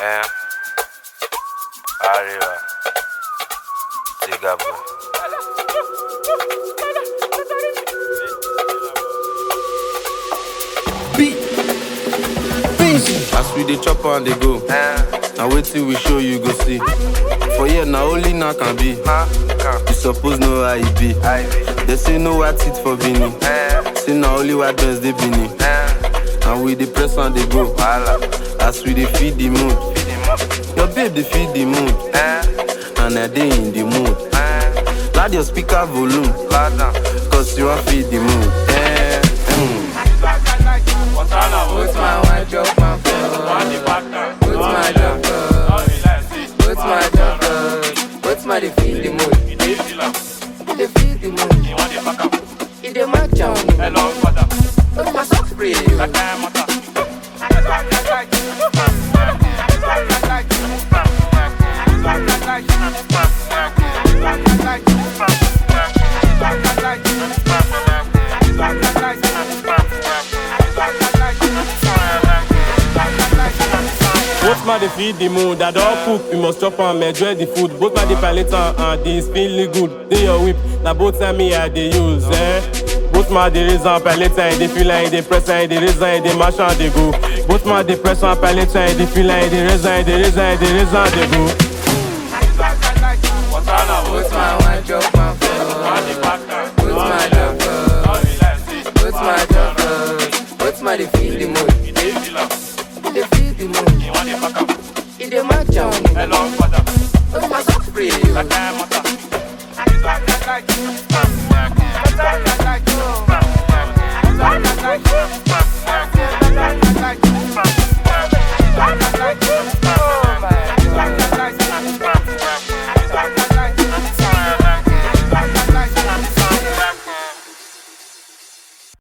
Eh. Arriba. Zigabo. Beat. Beans. As we dey chop and dey go. Na wetin we show you go see. For here na only now can be. You suppose know how e be. They say no white teeth for Benin. Say na only white birds dey Benin. And we dey press and dey go. As we dey feed the mood. Your babe dey feed the mood. And I dey in the mood. Loud your speaker volume. Cause you wan feed the mood. Eh, mm. Put my white drop my phone. Put my drop Put my drop Put my defeat the mood. Defeat the mood. It dey match am. Put my socks free. Both man dey feed the mood, I don cook, we must chop am, enjoy the food. Both man dey palate am and this feeling good. Dey your whip, na both time me I dey use, eh. Both man dey raise am, palate am, dey feel am, dey press am, dey raise am, dey mash am, dey go. Both man dey press am, palate am, dey feel am, dey raise am, dey raise am, dey raise am, dey go. Put my white drop my phone. Put my drop Put my drop Put my defeat the mood. Defeat the mood. It dey match am. Put my socks free. Like